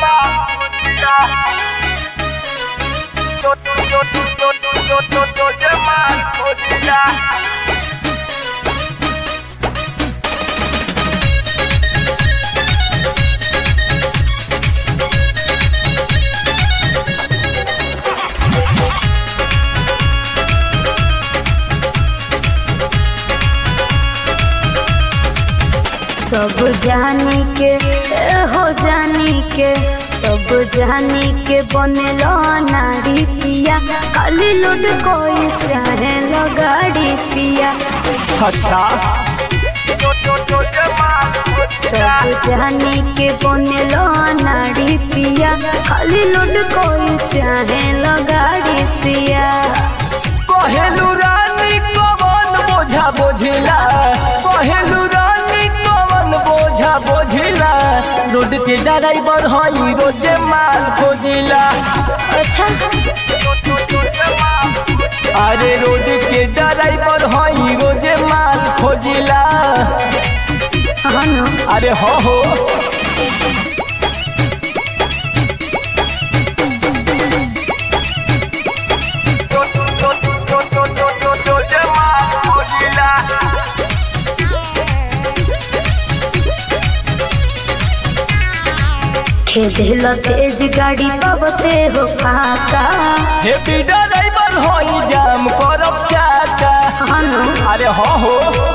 सब जानी के ए हो जानी के सब जानी के बनेलो नारी पिया खाली लुट कोई चाहे लो गाड़ी पिया अच्छा सब जानी के बनेलो नारी पिया खाली लुट कोई चाहे लो गाड़ी पिया कहेलू रानी कवन बोझा बोझिला कहेलू रानी कवन बोझा बोझिला रोड के ड्राइवर हई रोजे माल खोजिला अच्छा अरे रोड के ड्राइवर हई रोजे माल खोजिला हाँ ना अरे हो हो खेल तेज गाड़ी पबते हो फाका हेपी ड्राइवर हई जाम करब चाचा हाँ ना अरे हो हो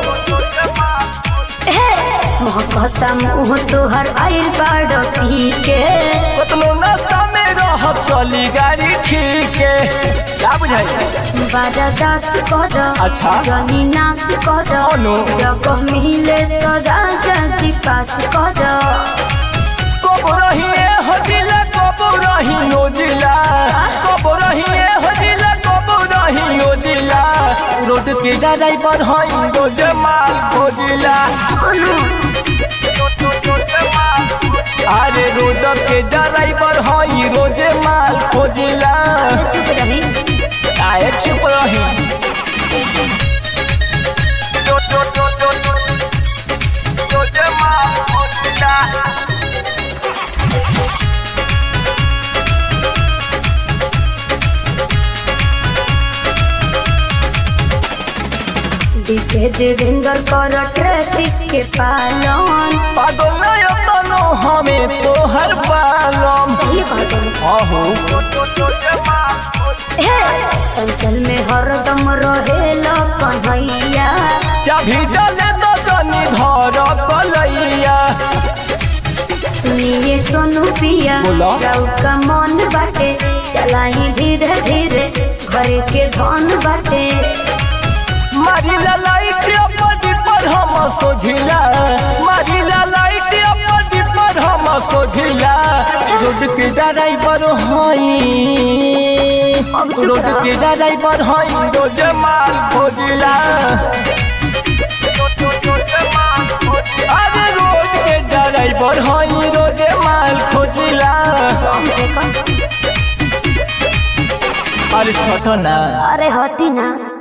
मोहब्बता मुँह तोहर आइल बाड़ पी के कतनो नशा में रहब चली गाड़ी ठीक है क्या बुझाई बाजा दास कर अच्छा। जनी नाश कर अनु। जब मिले तो राजा जी पास कर कब रहिए हजिला कब रही ओजिला कब रहिए हजिला कब रही ओजिला रोड के ड्राइवर हई रोज माल खोजिला अरे रोड के ड्राइवर हई रोज माल खोजिला चुप रही आए चुप रही डीजे देवेंद्र कर ट्रैफिक के पालन पागल नहीं बनो हमें तो हर बालम ये कहते हैं आहो हे चंचल में हरदम रहेला कन्हैया चाभी डाले तो जनी घर कलैया सुनिए सोनू पिया बोला। राउ का मन बाटे चलाई धीरे धीरे घर के धन बाटे मारिला लाइट अपनी पर हम सोझिला मारिला लाइट अपनी पर हम सोझिला रोड के ड्राइवर हई अब चुप रोड रहो। के ड्राइवर हई रोज माल खोजिला अरे रोड के ड्राइवर हई रोज माल खोजिला हम देखो अरे सटना अरे हटी ना